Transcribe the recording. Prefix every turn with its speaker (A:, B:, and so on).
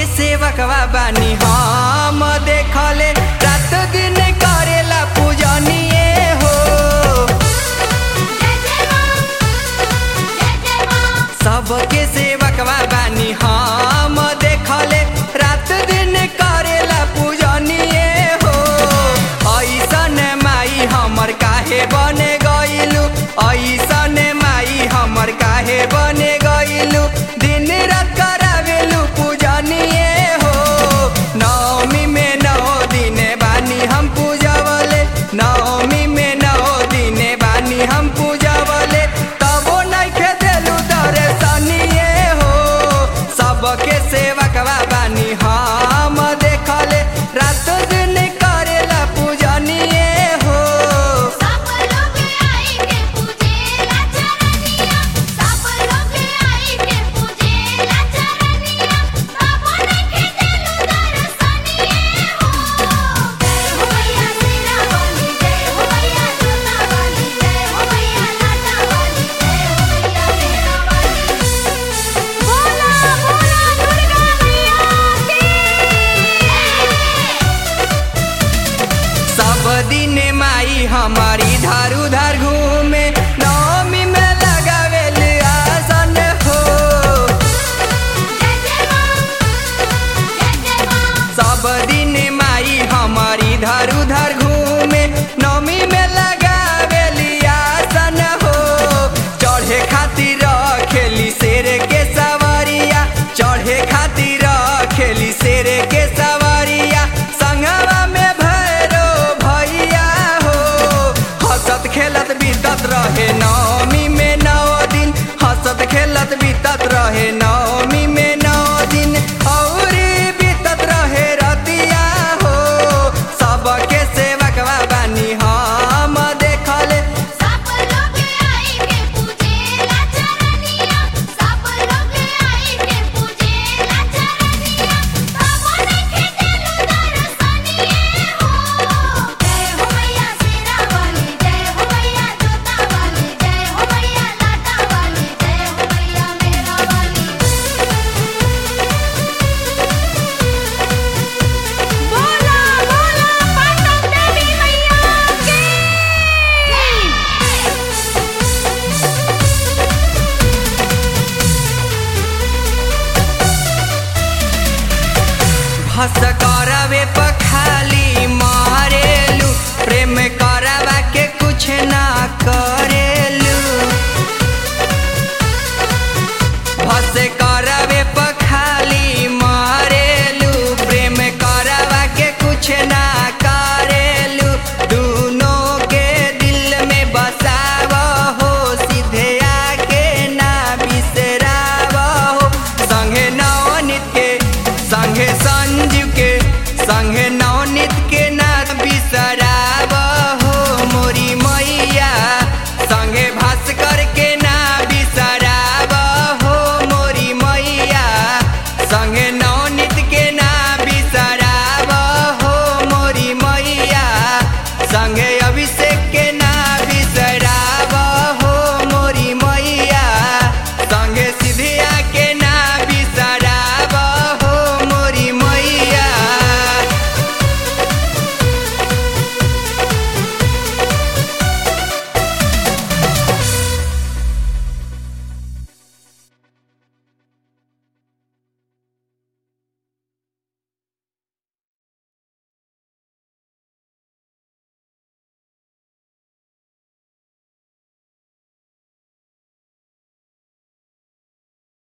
A: सेवकवा बानी हम देखले रात दिन करेला पूजनिए हो
B: जय जय मां जय जय मां
A: सबके सेवकवा बानी हम देखले रात दिन करेला पूजनिए हो ऐसन माई हमर काहे बने गइलू ऐसन माई हमर काहे बने गइलू दिन रात करावेलू पूजनिए हो नवमी में नौ दिन बानी हम पूजवले नवमी में नौ दिन बानी हम पूजवले तबो नइखे देलू दर्शनिए हो सबके सेवकवा बानी हम देखले रात दिन करेला पूजनिए हो
B: सब लोग आई के पूजेला चरनिया सब लोग आई के पूजेला चरनिया बाबा ने के देलु दर्शनिए हो जय हो मैया सीरा वाली जय हो मैया जोता वाली जय हो मैया लाटा वाली जय हो मैया मेरा वाली बोला बोला दुर्गा मैया की
A: सब दिन माई हमारी धार उधार घूमे नवमी में लगावेल आसन हो
B: जय जय मां जय जय मां
A: सब दिन माई हमारी धार उधार घूमे नवमी में लगावेल आसन हो चढ़े खातिर खेली शेर के सवारिया चढ़े खातिर खेली शेर के सवारिया संगवा में भैरो भैया हो हंसत खेलत बीतत रहे नवमी में नौ दिन हंसत खेलत बीतत रहे नवमी में नौ दिन और बीतत रहे रतिया हो सबके सेवकवा बानी हम देखले
B: सब लोग आई के पूजेला चरनिया सब लोग आई के पूजेला चरनिया बाबा ने के देलु दर्शनिए हो जय हो मैया सीरा वाली जय हो मैया जोता वाली जय हो मैया लाटा वाली जय हो मैया मेरा वाली बोला बोला पटन देवी मैया की
A: भस करवे